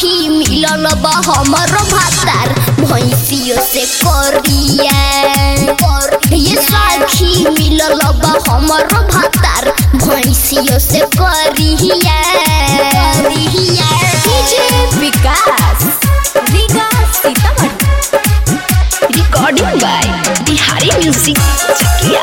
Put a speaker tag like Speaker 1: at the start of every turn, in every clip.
Speaker 1: सखी मिलल बा हमर भातार भैंसियो से करिया ये सखी मिलल बा हमर भातार भैंसियो से करिया
Speaker 2: DJ Vikas Riga Sitamarhi
Speaker 1: recording by Bihari music Chakia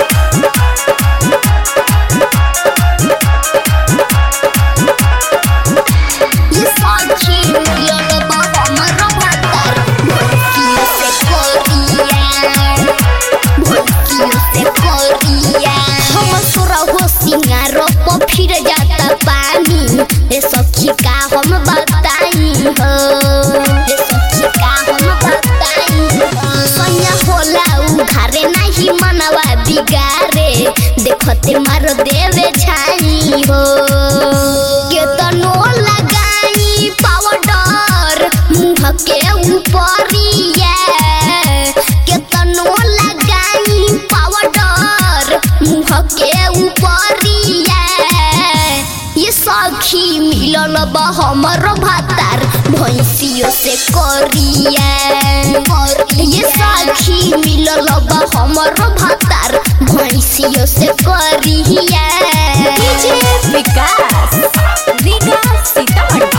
Speaker 1: ये साखी मिलल बा हमर भातार भैंसियो से करिया भैंसियो से करिया हम तोरा हो सिंगार पर फिर जाता पानी ए सखी का हम बताई हो ए सखी का हम बताई हो सैया होला उघारे नहीं मनवा बिगारे देखते मार देवे छाई हो केतनो लगाई पाउडर मुंह के ऊपरिया केतनो लगाई पाउडर मुंह के ऊपरिया ये सखी मिलल बा हमर भातार भैंसियो से करिया ये सखी मिलल बा हमर भातार भैंसियो से करिया
Speaker 2: डीजे विकास रीगा सीतामढ़ी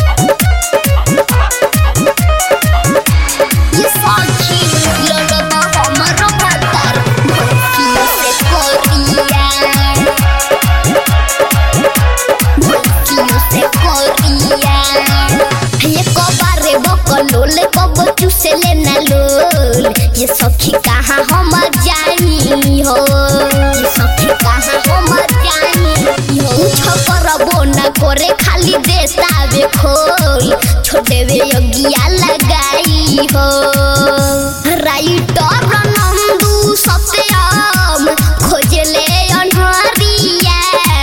Speaker 1: ये सखी मिलल बा हमर भातार भैंसियो से करिया भैंसियो से करिया ये कबारे बकलोल कब चूसे लेना लोल ये सखी कहाँ हम जानी हो ये सखी कहाँ हम जानी हो कुछ करबो न करे खाली देतावे खोल छोड़ेवे योगिया लगाई हो राइटर नंदू सत्यम खोजले अनहरिया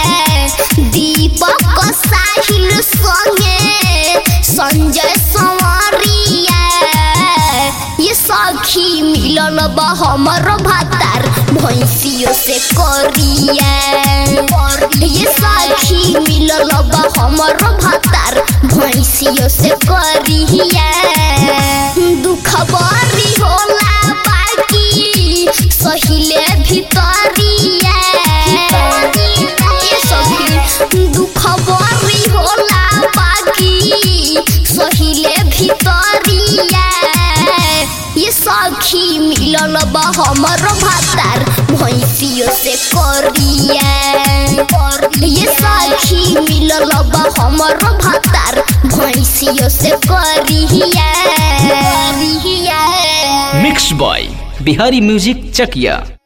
Speaker 1: दीपक साहिल संगे संजय संवरिया ये सखी मिलल बा हमर भातार भैंसियो से करिया ये सखी मिलल बा हमर भातार भैंसियो से करिया दुख बरी होला बाकी सहिले भितरिया ये सखी दुख बरी होला बाकी सहिले भितरिया ये सखी मिलल बा हमर भातार भैंसियो से करिया ये सखी मिलल बा हमर भातार भैंसियो से करिया
Speaker 3: mix by Bihari music Chakiya